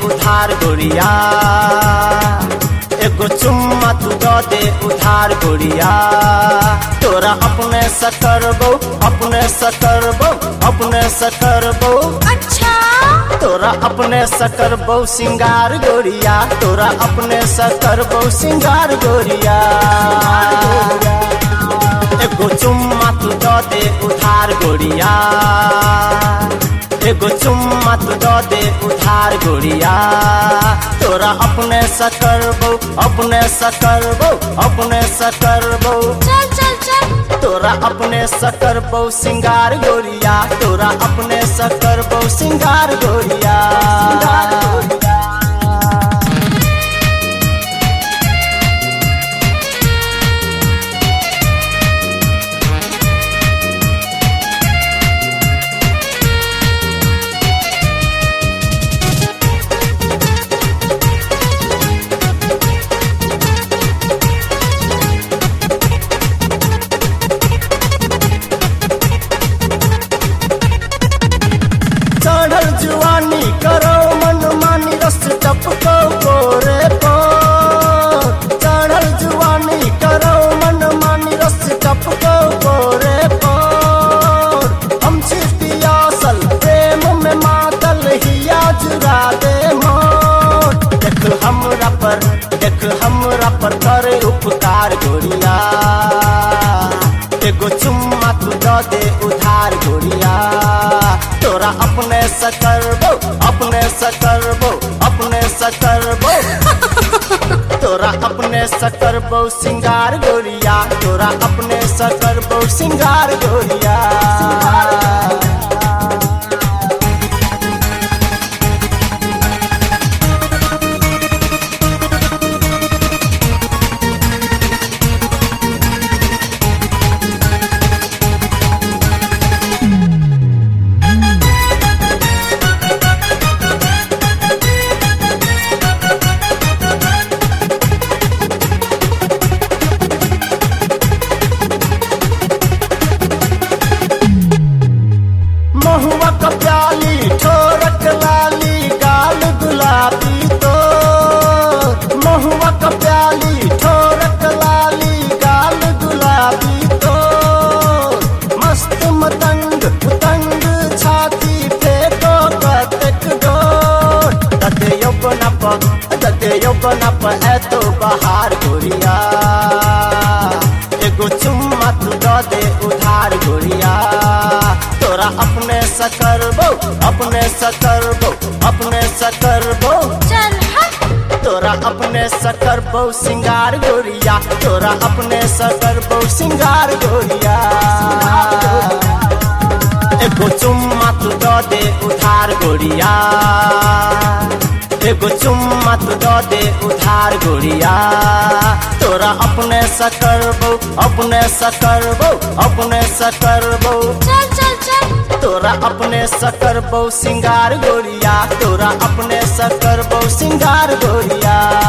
उधार गोरिया एगो चुम्मा तू दो दे उधार गोरिया तोरा अपने सकर बो अपने सकर बो अपने सकर बो अच्छा तोरा अपने सकर बो सिंगार गोरिया तोरा अपने सकर बो सिंगार गोरिया एगो चुम्मा तू दो दे उधार गोरिया एगो चुम्मा तू दो दे उधार गोरिया तोरा अपने सकर बो अपने सकर बो अपने सकर बो चल चल चल तोरा अपने सकर बो सिंगार गोरिया तोरा अपने सकर बो सिंगार गोरिया चढ़ल जुआनी करो मन मानी रस टपको गोरे पो चढ़ल जुआनी करो मन मानी रस टपको गोरे पो हम पियासल प्रेम में मातल हिया जुरा दे मोर देख हमरा पर देख हमरा पर करे उपकार गोरिया एगो चुम्मा तू दो दे उधार गोरिया तोरा अपने सकर बो अपने सकर बो अपने सकर बो तोरा अपने सकर बो सिंगार गोरिया तोरा अपने सकर बो सिंगार गोरिया महुआ का प्याली ठोरक लाली गाल गुलाबी तो महुआ का प्याली ठोरक लाली गाल गुलाबी तो मस्त मतंग उतंग छाती फेंको कतक डोर दते यौवन प दते यौवन प है तो बहार गोरिया एगो चुम्मा तू दो दे उधार गोरिया तोरा अपने सकर बो अपने सकर बो अपने सकर बो चल हट तोरा अपने सकर बो सिंगार गोरिया तोरा अपने सकर बो सिंगार गोरिया एगो चुम्मा तू दो दे उधार गोरिया एगो चुम्मा तू दो दे उधार गोरिया तोरा अपने सकर बो अपने सकर बो अपने सकर बो चल चल चल तोरा अपने सकर बो सिंगार गोरिया तोरा अपने सकर बो सिंगार गोरिया